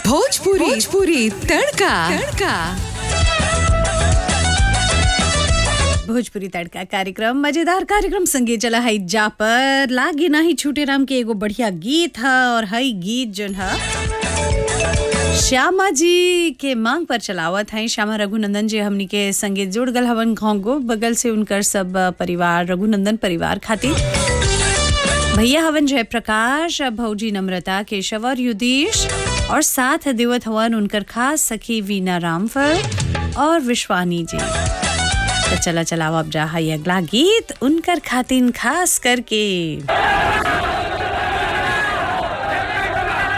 भोजपुरी भोजपुरी तड़का तड़का भोजपुरी तड़का कार्यक्रम मजेदार कार्यक्रम संगे चला है जा पर लागे ना ही छूटे राम के एगो बढ़िया गीत है और हई गीत जोन है श्यामा जी के मांग पर चलावत हैं श्यामा रघुनंदन जी हमनी के संगे जुड़ गल हवन घोंगो बगल से उनकर सब परिवार रघुनंदन परिवार खातिर भैया हवन जयप्रकाश भौजी नम्रता केशव और युधीश और साथ देवत हवन उनकर खास सखी वीना रामफल और विश्वानी जी तो चला चलाओ अब जा है अगला गीत उनकर खातिन खास करके